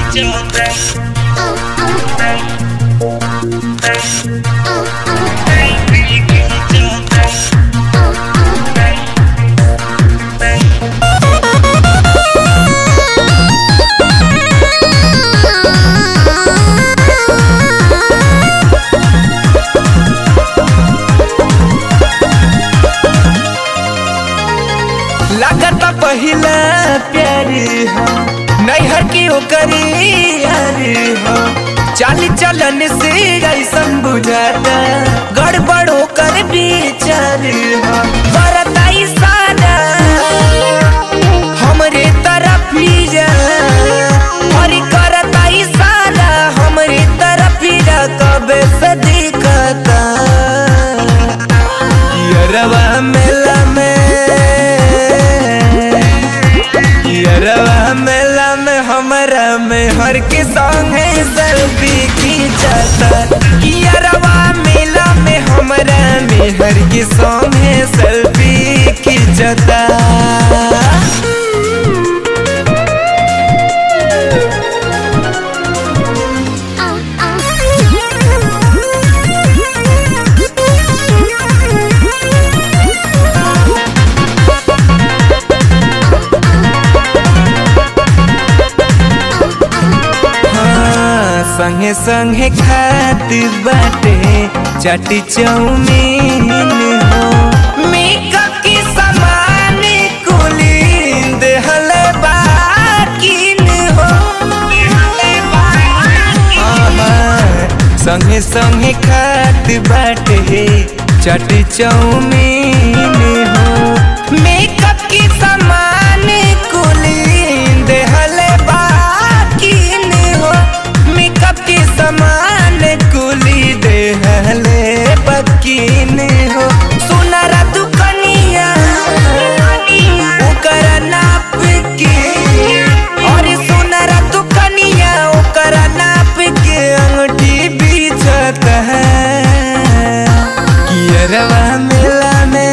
लागत पहिला प्यार हो नैहर की ओकरी यार हो चाल चलन से ऐसन बुझाता गड़बड़ होकर विचार हो बरताई सारा हमरे तरफ ही जा और करताई सारा हमरे तरफ ही जा कबे से दिखता यरवा मेला में यरवा मेला में हमरा में हर के संगे सेल्फी खींचता यरवा मेला में हमरा में हर के संगे सेल्फी खींचता हाँ, संगे संगे खात बाटे चटी चौमीन हो मेकअप के सामान कुली देहल बाकिन हो हाँ, हाँ, संगे संगे खात बाटे चटी चौमीन हो मेकअप के सामान कुली देहल बाकिन हो मेकअप के सामान कुली देहले बकिन हो सुनरा दुकनिया ओकरा नाप के और सुनरा दुकनिया ओकरा नाप के अंगूठी बीचत है कियरवा मेला में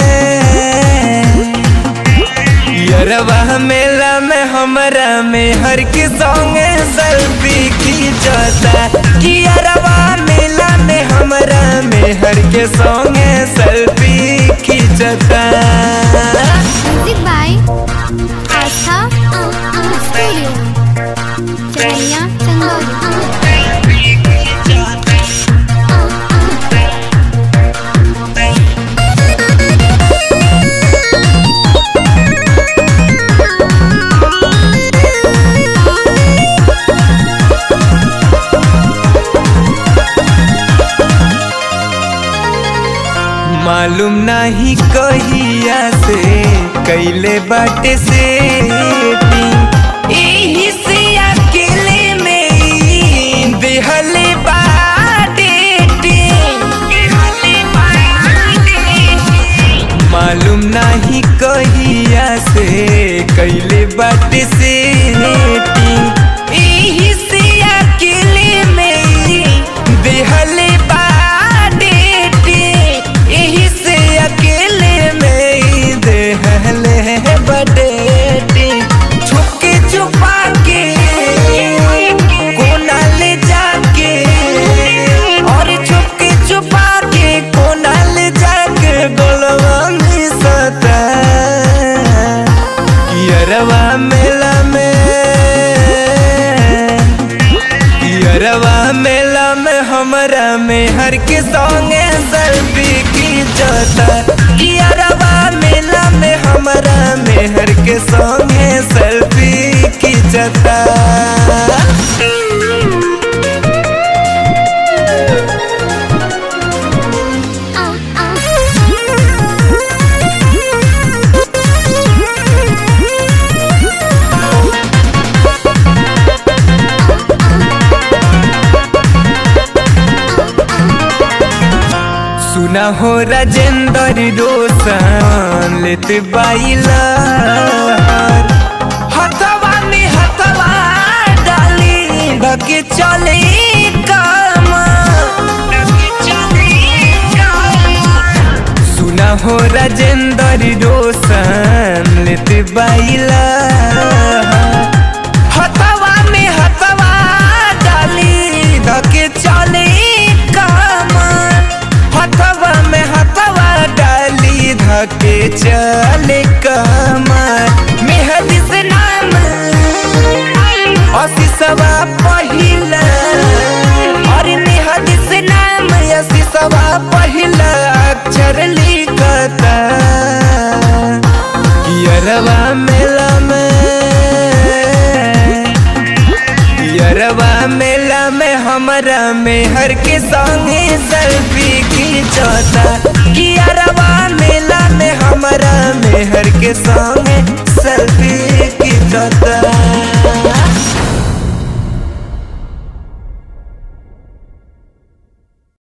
यरवा मेला में हमरा में हर के संगे सेल्फी खींचता कि यरवा मेला में हमरा में हर के संगे सेल्फी खींचता music by Astha studio Charaiya Chandauli मालूम नहीं कहिया से कैले बाटे से एही से अकेले में ई देहले बाटे मालूम नहीं कहिया से कैले बाटे से एही से अकेले में ई देहले बाटे एही से अकेले में ई देहले बडेटी छुपके छुपा के कोना ले जाके और छुपके छुपा के कोना ले जाके गोलवा में सता यरवा मेला में यरवा मेला में हमरा में हर के संगे सेल्फी खींचता यरवा मेला में हमरा में हर के संगे सेल्फी खींचता सुना हो राजेंद्र रोशन लेत बाइला हथवा में हथवा डाली ढके चले काम सुना हो राजेंद्र रोशन लेत बाइला हथवा में हथवा में हर के संगे सेल्फी खींचता कि अरवा मेला में हमरा में हर के संग